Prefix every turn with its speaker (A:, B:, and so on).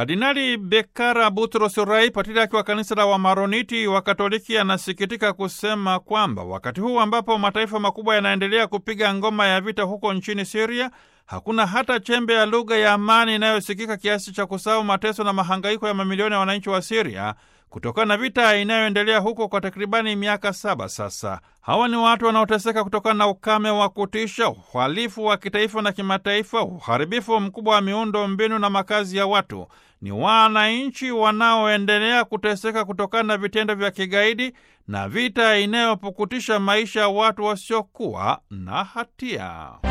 A: Kardinali Bekara Butros Rai, patriaki wa kanisa la Wamaroniti wa Katoliki, anasikitika kusema kwamba wakati huu ambapo mataifa makubwa yanaendelea kupiga ngoma ya vita huko nchini Siria, hakuna hata chembe ya lugha ya amani inayosikika kiasi cha kusahau mateso na mahangaiko ya mamilioni ya wananchi wa Siria kutokana na vita inayoendelea huko kwa takribani miaka saba sasa. Hawa ni watu wanaoteseka kutokana na ukame wa kutisha, uhalifu wa kitaifa na kimataifa, uharibifu mkubwa wa miundo mbinu na makazi ya watu. Ni wananchi wanaoendelea kuteseka kutokana na vitendo vya kigaidi na vita inayopukutisha maisha ya watu wasiokuwa na hatia.